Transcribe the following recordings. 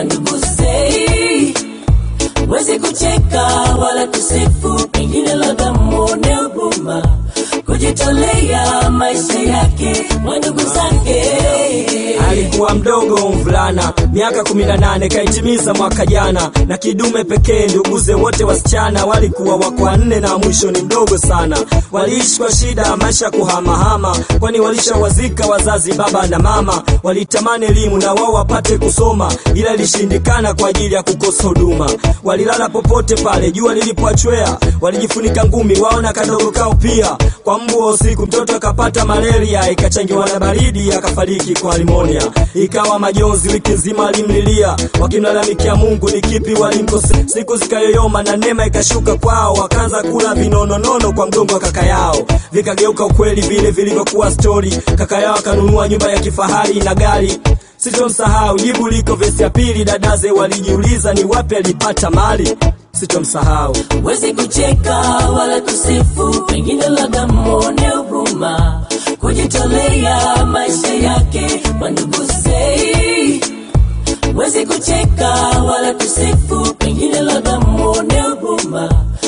wandugu sei wezi kucheka wala kusifu pengine labda mwone huruma kujitolea maisha yake wandugu zake alikuwa mdogo mvulana miaka kumi na nane kaitimiza mwaka jana na kidume pekee nduguze wote wasichana walikuwa wako wanne na mwisho ni mdogo sana waliishi kwa shida maisha kuhamahama kwani walishawazika wazazi baba na mama walitamani elimu na wao wapate kusoma ila ilishindikana kwa ajili ya kukosa huduma walilala popote pale jua lilipoachwea walijifunika ngumi wao na kadogo kao pia kwa mbu wa usiku mtoto akapata malaria ikachangiwa na baridi akafariki kwa limonia ikawa majonzi wiki nzima alimlilia wakimlalamikia mungu ni kipi walimkose siku zikayoyoma na neema ikashuka kwao wakaanza kula vinononono kwa mgongo wa kaka yao vikageuka ukweli vile vilivyokuwa stori kaka yao akanunua nyumba ya kifahari na gari sitomsahau jibu liko vesi ya pili dadaze walijiuliza ni wapi alipata mali sitomsahau wezi kucheka wala kusifu pengine labda mwone huruma kujitolea maisha yake wandugu sei wezi kucheka wala kusifu pengine labda mwone huruma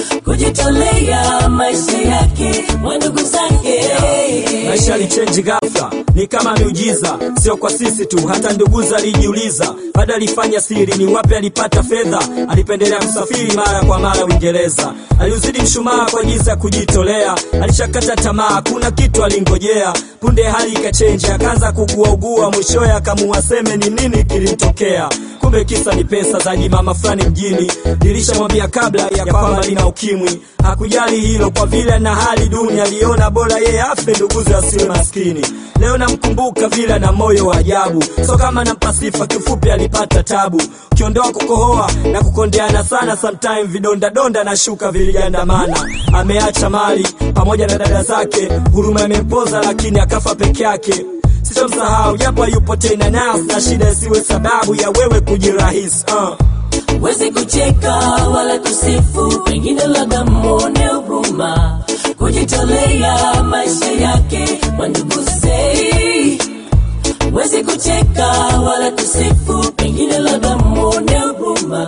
kujitolea maisha yake wandugu zake maisha yalichenji ghafla ni kama miujiza sio kwa sisi tu hata nduguza alijiuliza baada alifanya siri ni wapi alipata fedha alipendelea kusafiri mara kwa mara uingereza aliuzidi mshumaa kwa jinsi ya kujitolea alishakata tamaa kuna kitu alingojea punde hali ikachenji akaanza kuguaugua mwishoye akamuwaseme ni nini kilimtokea kumbe kisa ni pesa za jimama fulani mjini nilishamwambia kabla ya kwamba lina ukimwi hakujali hilo kwa vile na hali duni aliona bora yeye afe nduguze asiwe maskini leo namkumbuka vile na moyo wa ajabu so kama nampa sifa kifupi alipata tabu ukiondoa kukohoa na kukondeana sana sometime vidondadonda na shuka vilijandamana ameacha mali pamoja na dada zake huruma imempoza lakini akafa peke yake sitomsahau japo yupo tena nas na shida isiwe sababu ya wewe kujirahisi uh. wezi kucheka wala kusifu pengine labda mwone huruma kujitolea maisha yake wandugu sei wezi kucheka wala kusifu pengine labda mwone huruma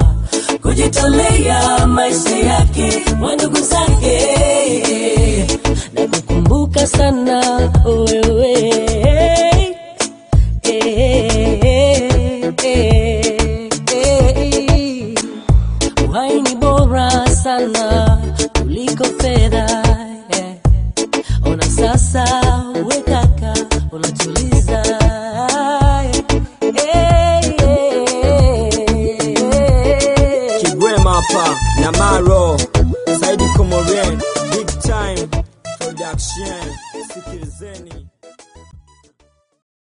kujitolea maisha yake wandugu zake na kukumbuka sana wewe uhai ni bora sana kuliko fedha yeah. ona sasa we kaka unatuliza yeah. kigwema hapa na maro